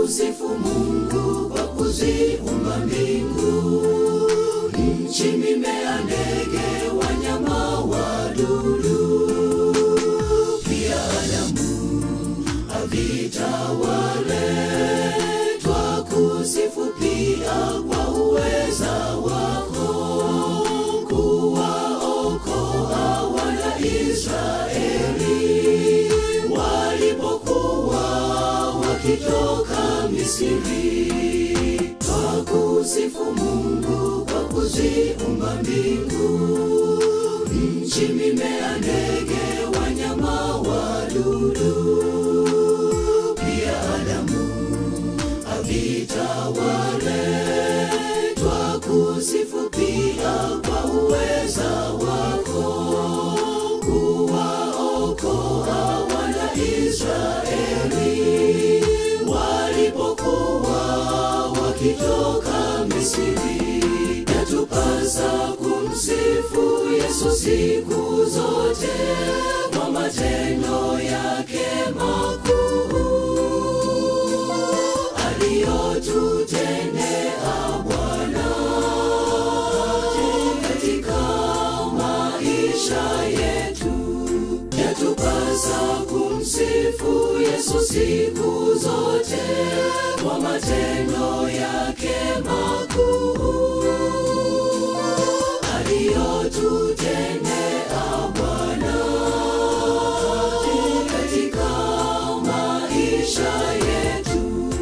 kusifu Mungu kwa kuziumba mbingu, nchi, mimea, ndege, wanyama, wadudu, pia Adamu avitawale. Twakusifu pia kwa uweza wako kuwaokoa wana Israeli walipokuwa wakitoka Misri. Twakusifu Mungu kwa kuziumba mbingu, nchi, mimea, ndege, wanyama, wadudu, pia Adamu avitawale. Twakusifu pia kwa uweza wako kuwaokoa wana Israeli walipokuwa wakitoka Misri. Yatupasa kumsifu Yesu siku zote kwa matendo yake makuu aliyotutendea Bwana katika maisha yetu. Yatupasa kumsifu Yesu siku zote kwa matendo yake makuu aliyotutendea Bwana katika maisha yetu.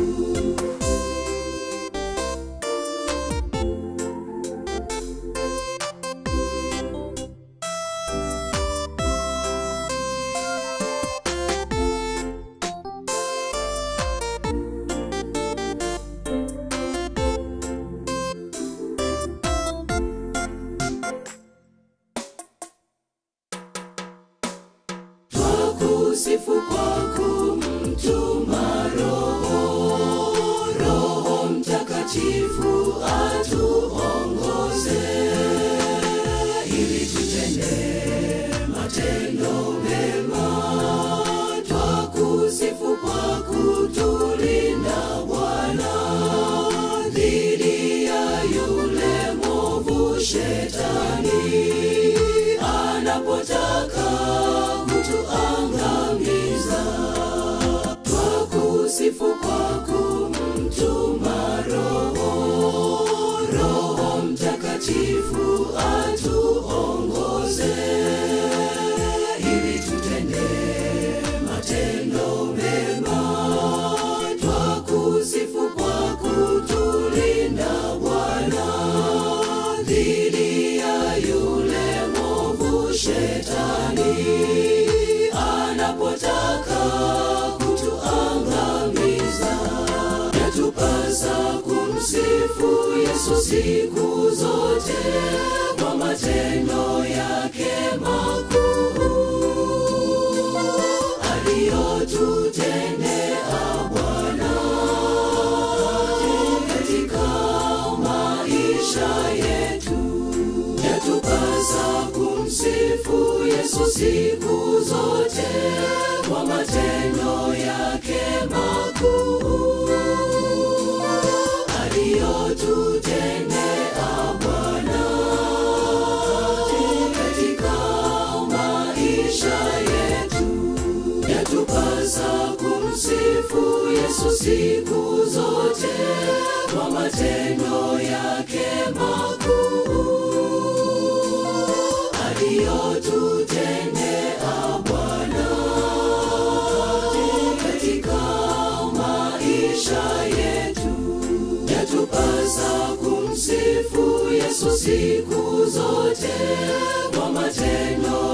Twakusifu kwa kumtuma Roho, Roho Mtakatifu atuongoze ili tutende matendo mema. Twakusifu kwa kutulinda Bwana dhidi ya yule mwovu Shetani anapotaka kutuangamiza. Twakusifu kwa kumtuma Roho, Roho Mtakatifu atuongoze ili tutende matendo mema. Twakusifu kwa kutulinda Bwana dhidi ya yule mwovu Shetani anapotaka kutuangamiza. Yatupasa kumsifu Yesu siku zote kwa matendo yake makuu aliyotutendea Bwana katika maisha yetu. Yatupasa kumsifu Yesu siku zote kwa matendo yake makuu aliyotutendea Bwana katika maisha yetu. Yatupasa kumsifu Yesu siku zote kwa matendo yake makuu aliyotutendea Bwana katika maisha yetu. Yatupasa kumsifu Yesu siku zote kwa matendo